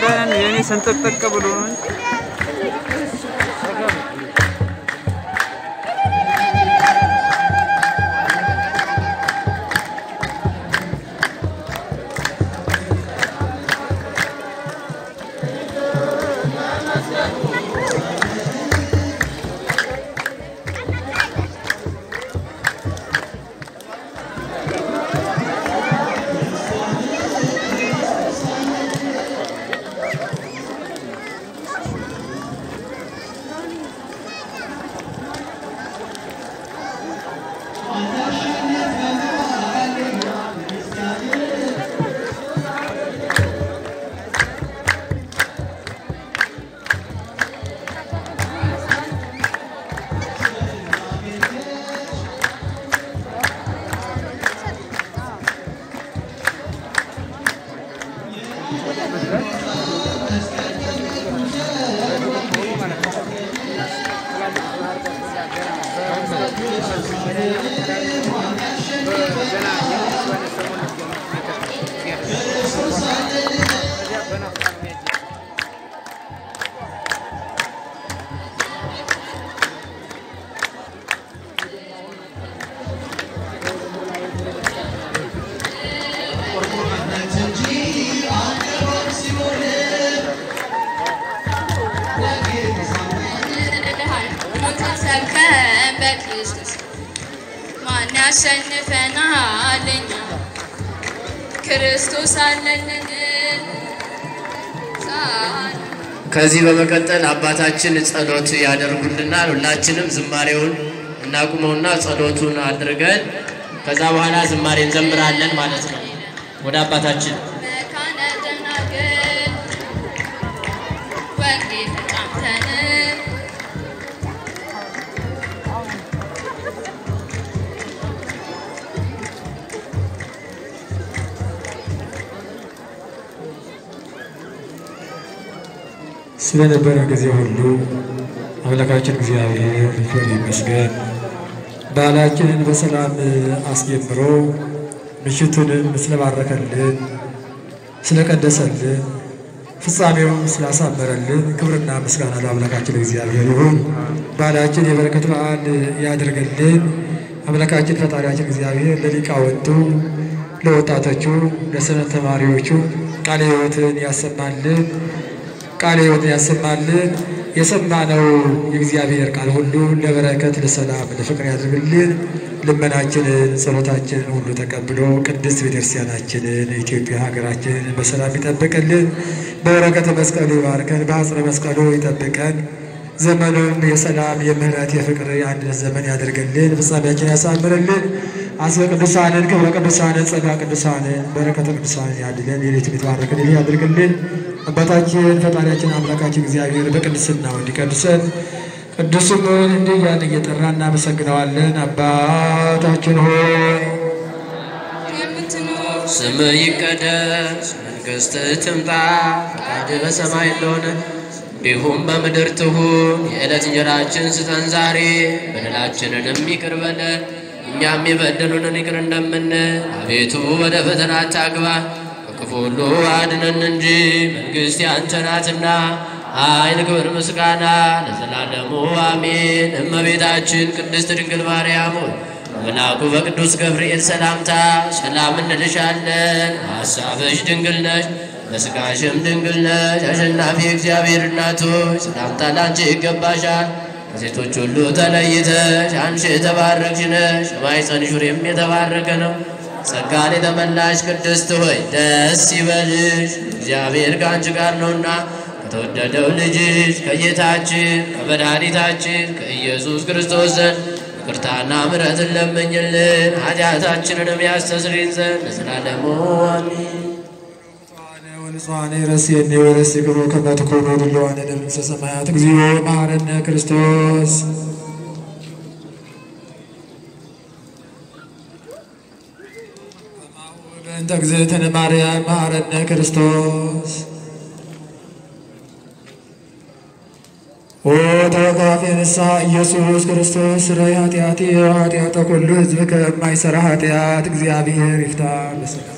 እናውቃለን። የኔ ሰንጠቅጠቅ ብሎ ነው። ሰብከን በክርስቶስ ማን ያሸንፈናል? እኛ ክርስቶስ አለልን። ጻን ከዚህ በመቀጠል አባታችን ጸሎት ያደርጉልናል። ሁላችንም ዝማሬውን እናቁመውና ጸሎቱን አድርገን ከዛ በኋላ ዝማሬ እንዘምራለን ማለት ነው። ወደ አባታችን መካነ ደናግል ወንጌል ተጫምተን ስለነበረ ጊዜ ሁሉ አምላካችን እግዚአብሔር ይክበር ይመስገን። በዓላችንን በሰላም አስጀምሮ ምሽቱንም ስለባረከልን ስለቀደሰልን ፍጻሜውን ስላሳመረልን ክብርና ምስጋና ለአምላካችን እግዚአብሔር ይሁን። በዓላችን የበረከት በዓል ያድርግልን። አምላካችን ፈጣሪያችን እግዚአብሔር ለሊቃውንቱ፣ ለወጣቶቹ፣ ለሰንበት ተማሪዎቹ ቃለ ሕይወትን ያሰማልን ቃለ ሕይወትን ያሰማልን። የሰማነው የእግዚአብሔር ቃል ሁሉ ለበረከት፣ ለሰላም፣ ለፍቅር ያድርግልን። ልመናችንን ጸሎታችንን ሁሉ ተቀብሎ ቅድስት ቤተክርስቲያናችንን ኢትዮጵያ ሀገራችንን በሰላም ይጠብቅልን። በበረከተ መስቀሉ ይባርከን፣ በአጽረ መስቀሉ ይጠብቀን። ዘመኑም የሰላም የምህረት የፍቅር የአንድነት ዘመን ያደርግልን። ፍጻሜያችን ያሳምርልን። አስበ ቅዱሳንን ክብረ ቅዱሳንን ጸጋ ቅዱሳንን በረከተ ቅዱሳንን ያድለን። የሌት የተባረክልን ያድርግልን። አባታችን ፈጣሪያችን አምላካችን እግዚአብሔር በቅድስናው እንዲቀድሰን ቅዱስ ስሙን እንዲህ እያልን እየጠራ እናመሰግነዋለን። አባታችን ሆይ የምትኖር ስም ይቀደስ፣ መንግሥትህ ትምጣ፣ ፈቃድህ በሰማይ እንደሆነ እንዲሁም በምድር ትሁን። የዕለት እንጀራችን ስጠን ዛሬ፣ በደላችንንም ይቅር በለን እኛም የበደሉንን ይቅር እንደምንል። አቤቱ ወደ ፈተና አታግባን፣ ከክፉ ሁሉ አድነን እንጂ መንግሥት ያንተ ናትና ኃይል፣ ክብር፣ ምስጋና ለዘላለሙ አሜን። እመቤታችን ቅድስት ድንግል ማርያም ሆይ መልአኩ በቅዱስ ገብርኤል ሰላምታ ሰላም እንልሻለን። ሐሳብሽ ድንግል ነሽ፣ በሥጋሽም ድንግል ነሽ። አሸናፊ እግዚአብሔር እናት ሆይ ሰላምታ ላንቺ ይገባሻል። ከሴቶች ሁሉ ተለይተሽ አንቺ የተባረክሽ ነሽ፣ የማኅፀንሽ ፍሬም የተባረከ ነው። ጸጋን የተመላሽ ቅድስት ሆይ ደስ ይበልሽ፣ እግዚአብሔር ከአንቺ ጋር ነውና ከተወደደው ልጅሽ ከጌታችን ከመድኃኒታችን ከኢየሱስ ክርስቶስ ዘንድ ይቅርታና ምሕረትን ለምኝልን ኃጢአታችንንም ያስተስሪን ዘንድ ለዘላለሙ አሜን። ወንጽዋኔ ረስየኒ ወረሲክሙ ከመ ትኩኑ ድሉዋነ ለመንግሥተ ሰማያት እግዚኦ መሐረነ ክርስቶስ በእንተ እግዝእትነ ማርያም መሐረነ ክርስቶስ ኦ ተወካፌ ንስሐ ኢየሱስ ክርስቶስ ስረይ ኃጢአቴ ወኃጢአተ ኩሉ ሕዝብ ከማይሰራ ኃጢአት እግዚአብሔር ይፍታ በሰላም